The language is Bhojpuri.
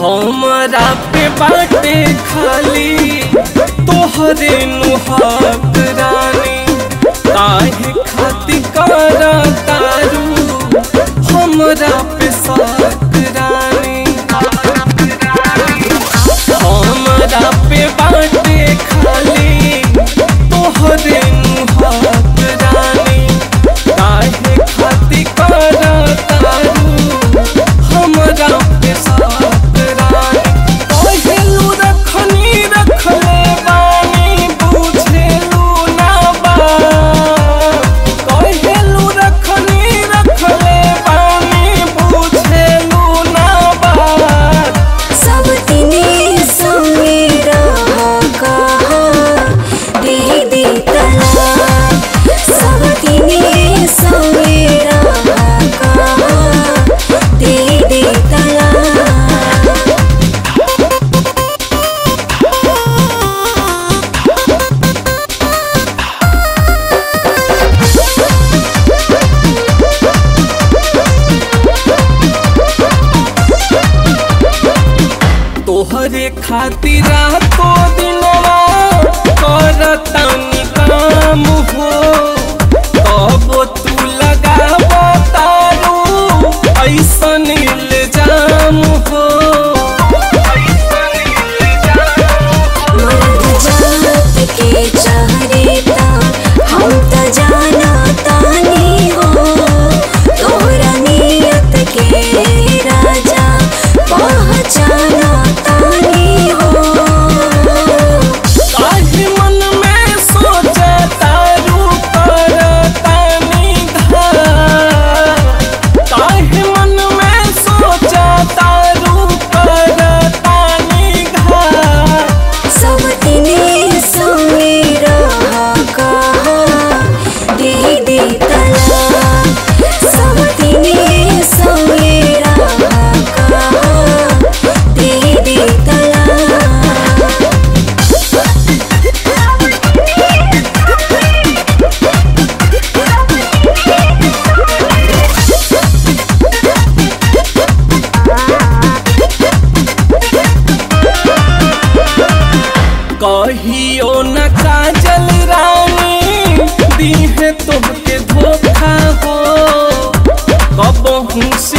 हमरा पे बाटे खाली तोहरे नुहाक रानी काहे खातिर कर तारू हमरा पे साक रानी हमरा पे बाटे खाली तोहरे नुहाक रानी काहे खातिर कर तारू हमरा पे साक रानी कहेलू रखनी रखले बानी बुझेलू ना बा कहेलू रखनी रखले बानी बुझेलू ना बा सब तिने समेरा कहा दे दे तलाक सब तिने समेरा कहा दे दे तलाक तोहरे खातिर रातो दिनवा करतानी काम हो तब तू लगाब तारू ऐसन इल्जाम हो मर्द जात के चेहरे हम त जाना तानी हो तोहरा नियत के राजा पहचाना तानी हो काहे मन में सोचे तारू करतानी धार काहे मन में सोचे तारू करतानी घार सब तिने समेरा कहा दे दे तलाक सब तिने समेरा कहा दे दे तलाक कहियो न काजल रानी दीहे तोहके धोखा हो कबहू से